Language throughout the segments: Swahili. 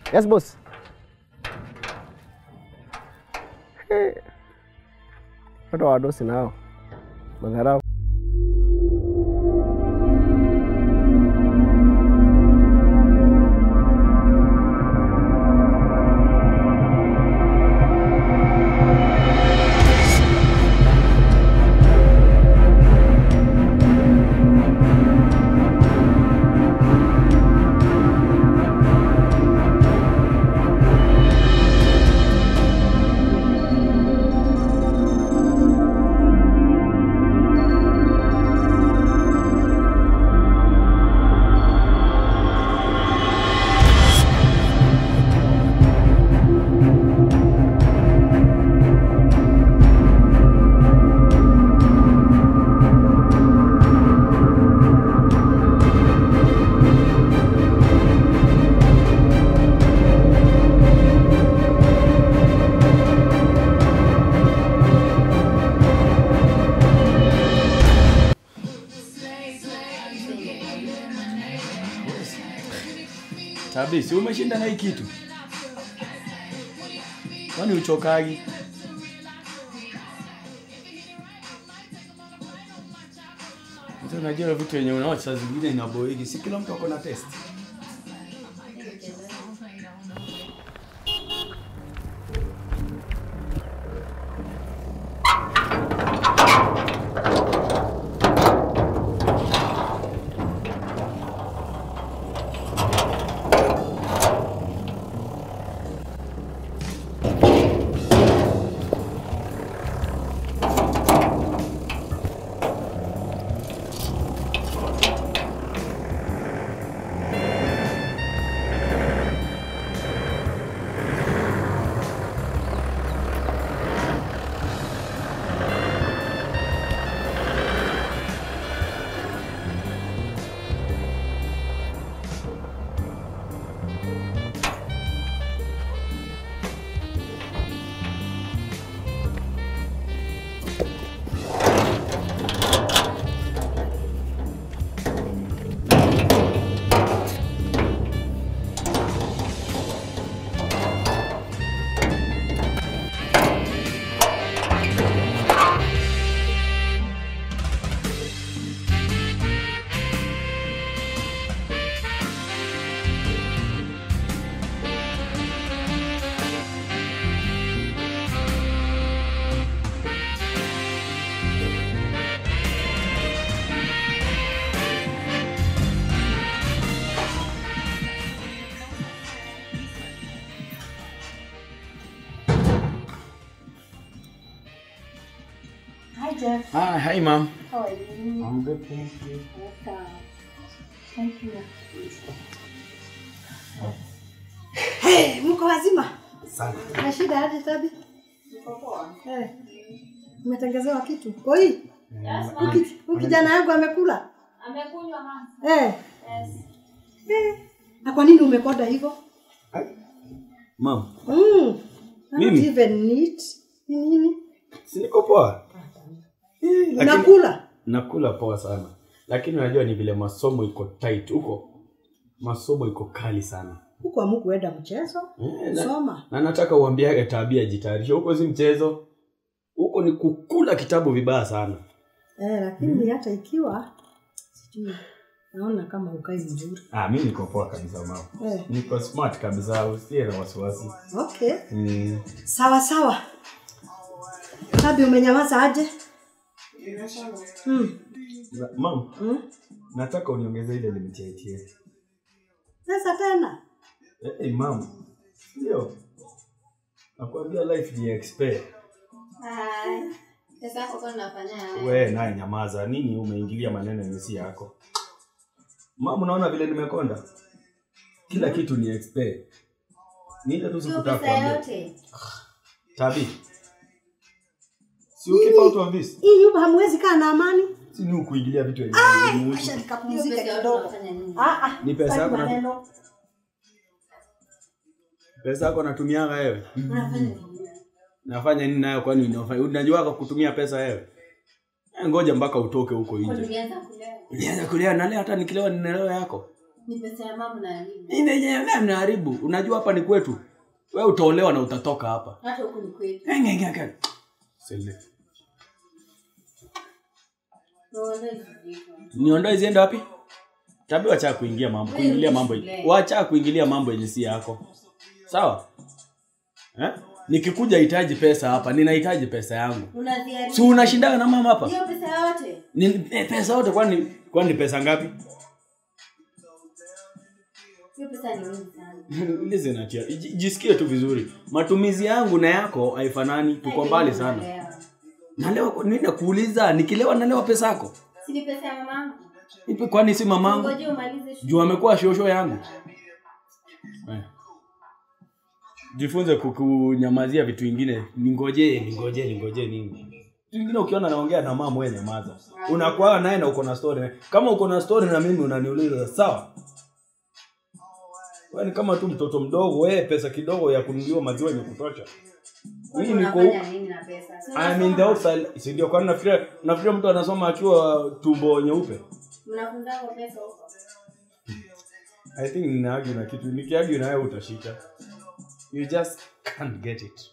Yes boss. Eh. Watu wa wadosi nao madharau. Tabi, si umeshinda na hii kitu? Kwani uchokagi? Sasa unajua vitu yenye unaona saa zingine inaboiki, si kila mtu ako na test. Hi, Jeff. Ah, hi ma'am. How are you? I'm good, thank you. Welcome. Thank you. Hey, mko wazima? Sana. Na shida aje tabi? Eh. Umetengezewa kitu? Koi? Huyu huyu kijana yangu amekula? Amekunywa mama. Eh. Yes. Eh. Na kwa nini umekoda hivyo? Ma'am, Mm. Not Mimi? even neat. Ni nini? si niko poa? Eh, lakini Unakula? nakula poa sana. Lakini unajua ni vile masomo iko tight huko. Masomo iko kali sana. Huko amukuenda mchezo? Eh, na- Soma. na nataka uambiage tabia jitayarishe huko si mchezo huko ni kukula kitabu vibaya sana Eh, lakini hata ikiwa sijui naona kama ukai vizuri. ah, mi niko poa kabisa mama Eh. niko smart kabisa usiye na wasiwasi Okay. mm. Sawa sawa. Tabi umenyamaza aje? Hmm. Na- mam Hmm? nataka uniongeze ile limit ya ATM Sasa tena. eh, hey, mam ndio nakwambia life ni expert Hai. Pesa yako kwa unafanya we naye nyamaza nini umeingilia maneno yenye si yako mam unaona vile nimekonda kila kitu ni expert ni ile tu Sio sikutaka pesa kuambia yote. Tabi. Si keep out of this. Hii nyumba hamwezi kaa na amani? Si ni kuingilia vitu yenye Acha muhimu. Hiyo nikapumzike pesa yote kidogo. unafanya nini? Ah ah. Ni pesa sitaki yako na- maneno. Pesa yako natumianga wewe. Unafanya nini? Nafanya nini nayo kwani unafanya? Unajua kwa kutumia pesa wewe? Eh, Ngoja mpaka utoke huko Kwa nje. nilianza kulewa. Nianza kulia na leo hata nikilewa ninalewa yako. Ni pesa ya mama na elimu. Inaenyewe mnaharibu. Unajua hapa ni kwetu. Wewe utaolewa na utatoka hapa. Hata huku ni kwetu. Engengenge. Sele. Naona hizi vitu. Niondoe ziende wapi? Tabi wacha kuingia mambo, Wewe kuingilia rudi mambo. shule. Wacha kuingilia mambo yenye si yako. Sawa? Eh? Nikikuja hitaji pesa hapa, ninahitaji pesa yangu. Unadhiari. Si unashindana na mama hapa? Hiyo pesa yote. Ni eh, pesa yote kwani kwani pesa ngapi? Hiyo pesa ni mingi sana. Listen atia. Iji- Jisikie tu vizuri. Matumizi yangu na yako haifanani, tuko mbali sana. Unaelewa. Nalewa mimi nakuuliza, nikilewa nalewa pesa yako? Si ni pesa ya mamangu. Ipi kwani si mamangu? Ngoje umalize shule. Juu amekuwa shosho yangu. Eh. Jifunze kukunyamazia vitu vingine. Ningojee, ningojee, ningojee nini? Vitu vingine ukiona naongea na mama wewe nyamaza. Unakuwa naye na uko na story. Kama uko na story na mimi unaniuliza, sawa? Wewe ni kama tu mtoto mdogo, wewe pesa kidogo ya kununuliwa maziwa yenye kutosha. Mimi niko Unafanya nini na pesa? Si I mean the outside, si ndio kwani nafikiria nafikiria mtu anasoma akiwa tumbo nyeupe. Mnafunza kwa pesa huko. I think ninaagi na kitu nikiagi na wewe utashika. You just can't get it.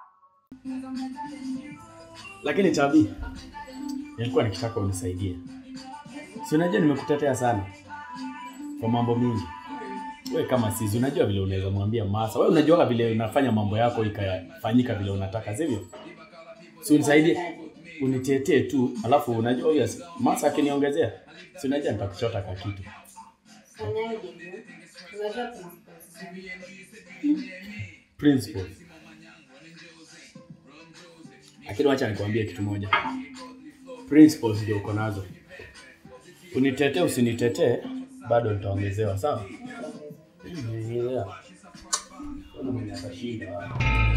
Lakini Chabi, nilikuwa nikitaka unisaidie. Si unajua nimekutetea sana kwa mambo mingi. Wewe kama sisi unajua vile unaweza mwambia Masa. Wewe unajua vile unafanya mambo yako ikafanyika vile unataka, sivyo? Si unisaidie. Unitetee tu, alafu unajua yes, Masa akiniongezea, si unajua nitakuchota kwa kitu. Fanyaje hivyo? Unajua principles. principle. Lakini wacha nikwambie kitu moja, principles ndio uko nazo. Unitetee usinitetee, bado nitaongezewa, sawa? Yeah. Kuna mwenye atashinda.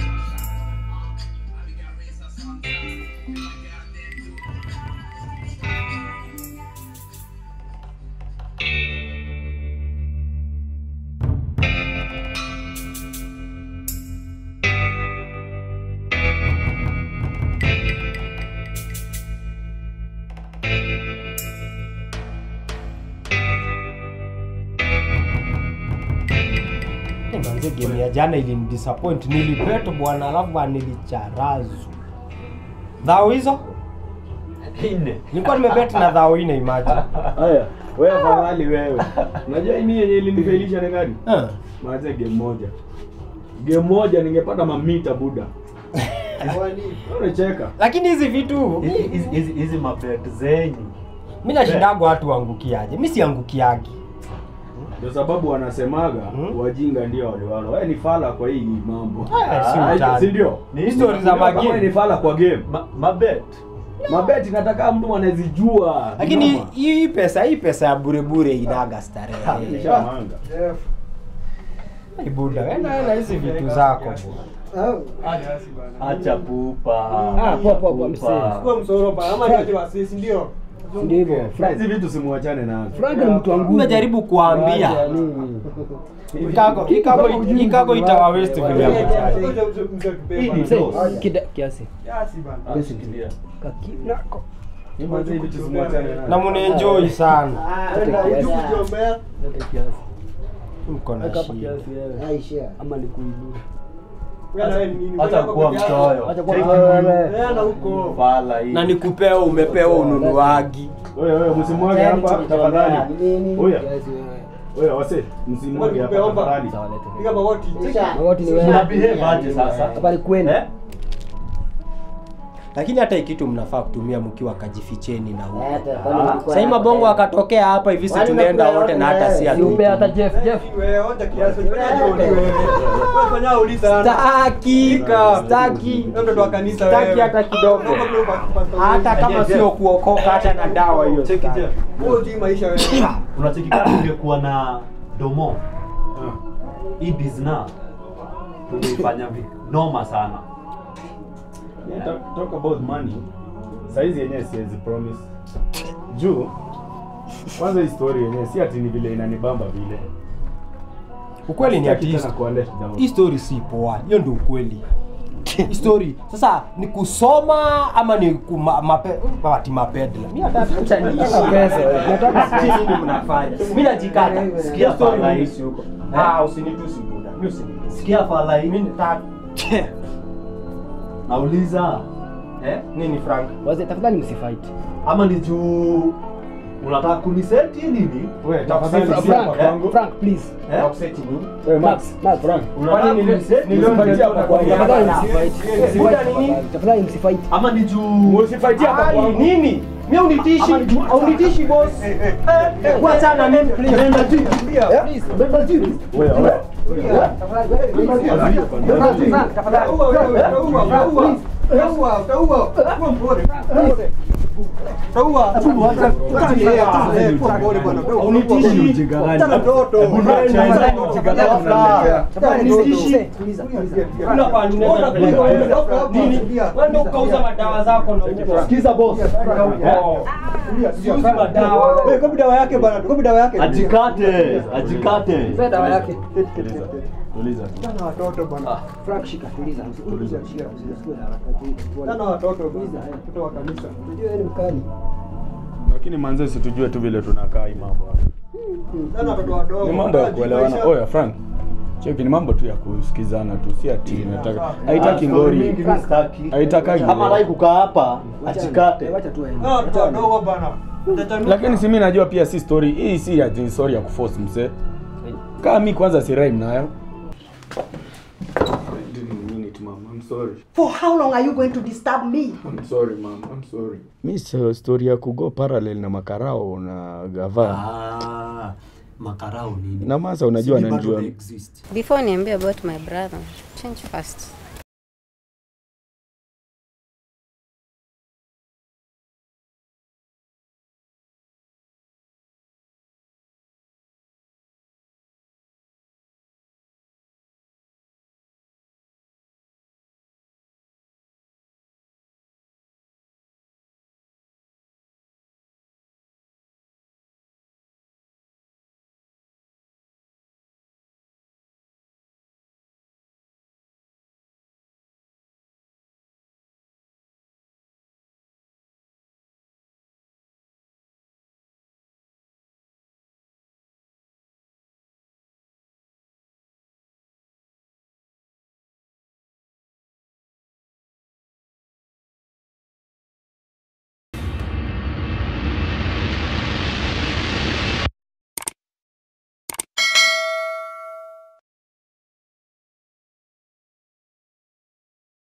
Manze game ya jana ilinidisappoint. Nilipetwa bwana, alafu nilicharazwa. Dhao hizo Nne. nilikuwa nimebet na dhao ine imagine. Haya, wewe afadhali wewe. Unajua mimi yenye ilinifelisha ni gani? Eh. Maanze game moja. Game moja ningepata mamita buda. Unacheka. Lakini hizi vitu Hizi- hizi- hizi- hizi mabet zenyu mimi nashindaga watu waangukiaje? Mimi siangukiagi. Ndio sababu wanasemaga Hmm? wajinga ndio waliwala. Wewe ni fala kwa hii mambo. Eh, si Ah, utani. si ndio? Ni Hizi stories za Kama wewe magame. ni fala kwa game. Ma- mabet Mabeti nataka mtu anazijua. Lakini Noma. hii pesa hii pesa ya bure bure inaga starehe. Nishamanga. Hey, Buda, wenda na hizi vitu zako. bwana. acha pupa Ah, poa, poa, poa, Pupa. Ndio hivyo. Hizi vitu simuachane nazo. Frank ni mtu wa nguvu. Nimejaribu kuambia. Wacha nini? Ikago ikago ikago itawa waste vile hapo. Hii ni Mzee, dose. kida- kiasi. Ah, shikilia. Kakinako. Hizi vitu simuachane nazo. Na mnaenjoy sana. Lete kiasi. Lete kiasi. Mko na Weka hapa shida. kiasi wewe. Ama nikuibie. Acha kuwa mchoyo Acha kwa Take wewe. Fala hii. Na nikupewa umepewa ununuagi. Wewe wewe msimwage hapa tafadhali. Nini? Oya. Kiasi wewe. Wewe wase, msimwage hapa tafadhali. Sawa, lete. Magoti ni Una wewe. behave aje sasa Hapa ni kwenu. Eh? Lakini hata hii kitu mnafaa kutumia mkiwa kajificheni na huko. Hata kwani ulikuwa Sasa hii na- mabongo akatokea hapa hivi si Wali tunaenda umekula wote na yote hata si wewe. Si upe hata atupi. Jeff, Jeff. Staki, staki, staki hata kidogo. Hata kama Jeff, sio kuokoka hata na dawa hiyo. Cheki staki. Jeff. unacheki kama ungekuwa na domo hii bizna tungeifanya vi- noma sana Yeah, talk, talk about money. Saizi yenyewe siwezi promise. Juu kwanza hii story yenyewe si ati ni vile inanibamba vile. Ukweli ni Sitaki ati tena kuwa let down. hii story si poa. Hiyo ndio ukweli. story sasa ni kusoma ama ni kuma, mape, ati mapedla mi hata acha niishi. Sijui nini mnafanya mi najikata Sikia Story fala hii. niishi huko ah usinitusi buda mi usinitusi Sikia fala hii. mi nita Nauliza eh nini frank Wazee tafadhali msifight. ama ni juu unataka kuniseti nini? wewe tafadhali Frank, si hapa kwangu Frank, Frank, please. Eh? Upseti nini Wewe Max, Max. Frank. Unataka Kwani nile- kuniseti? nilio Msifight hapa kwangu. Tafadhali Buda msifight. nini? Tafadhali msifight. Ama ni juu Usifaitie hapa kwangu. Nini? Mimi unitishi, unitishi boss. Eh, Wachana mimi please. Nenda tu. Please. Nenda tu. Wewe ukauza madawa zako na huko. Sikiza boss. Siuzi madawa. Kopi dawa yake bwana, kopi dawa yake. Ajikate, ajikate. dawa yake. Tuliza. Sana watoto bwana. Frank shika tuliza. Tuliza. Sana watoto tuliza. Watoto wa kanisa. Unajua yeye ni mkali. Lakini manze situjue tu vile tunakaa hii mambo. hapa. Sana watoto wadogo. Ni mambo ya kuelewana. Oya Frank. Cheki ni mambo tu ya kusikizana tu, si ati nataka. Haitaki ngori. Mingi mimi sitaki. Haitaki. Kama rai kukaa hapa, ajikate. Wacha tu aende. Ah, watoto wadogo bana. Lakini si mimi najua pia si story. Hii si ati story ya kuforce mse. Kama mimi kwanza si rhyme nayo. I'm sorry. For how long are you going to disturb me? I'm sorry mom. I'm sorry. Mi so story ya kugo parallel na makarao na gava. Ah, makarao nini? Na masa unajua Sijui bado ananijua. they exist. Before niambie about my brother, change fast.